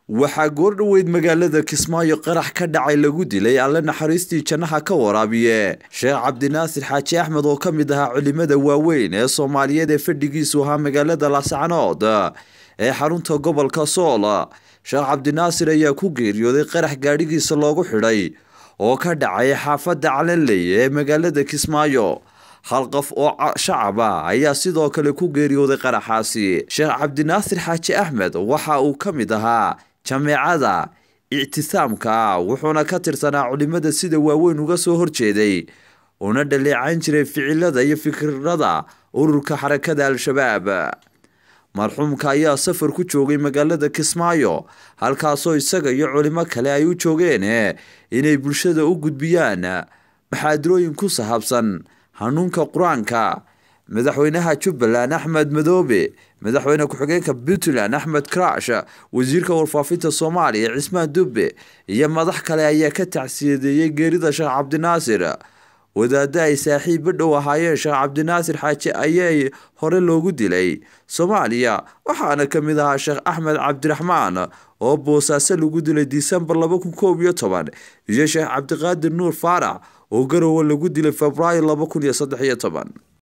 waxaa goordhoweyd magaalada kismaayo qarax ka dhacay lagu dilay alle naxariistii jannaha ka waraabiye sheekh cabdinaasir xaaji axmed oo ka mid ahaa culimada waaweyn ee soomaaliyeed ee fadhigiisu ahaa magaalada laascanood ee xarunta gobolka sool sheekh cabdinaasir ayaa ku geeriyooday qarax gaadhigiisa loogu xidhay oo ka dhacay xaafadda calanley ee magaalada kismaayo hal qof oo shacab ah ayaa sidoo kale ku geeriyooday qaraxaasi sheekh cabdinaasir xaaji axmed waxa uu ka mid ahaa jameecada ictisaamka wuxuuna ka tirsanaa culimada sida waaweyn uga soo horjeeday una dhaleecayn jiray ficilada iyo fikirada ururka xarakada al-shabaab marxuumka ayaa safar ku joogay magaalada kismaayo halkaasoo isaga iyo culimo kale ay u joogeen inay bulshada u gudbiyaan maxaadirooyin ku sahabsan hanuunka qur-aanka madaxweynaha jubbaland axmed madoobe madaxweyne ku-xigeenka puntland axmed karash wasiirka warfaafinta soomaaliya cismaan dubbe iyo madax kale ayaa ka tacsiyadeeyey geerida sheekh cabdinaasir wadaada ay saaxiibba dhow ahaayeen sheekh cabdinaasir xaaji ayay hore loogu dilay soomaaliya waxaana ka mid ahaa sheekh axmed cabdiraxmaan oo boosaaso lagu dilay disembar laba kun koob iyo toban iyo sheekh cabdiqaadir nuur faarax oo garowe lagu dilay februaayo laba kun iyo saddex iyo toban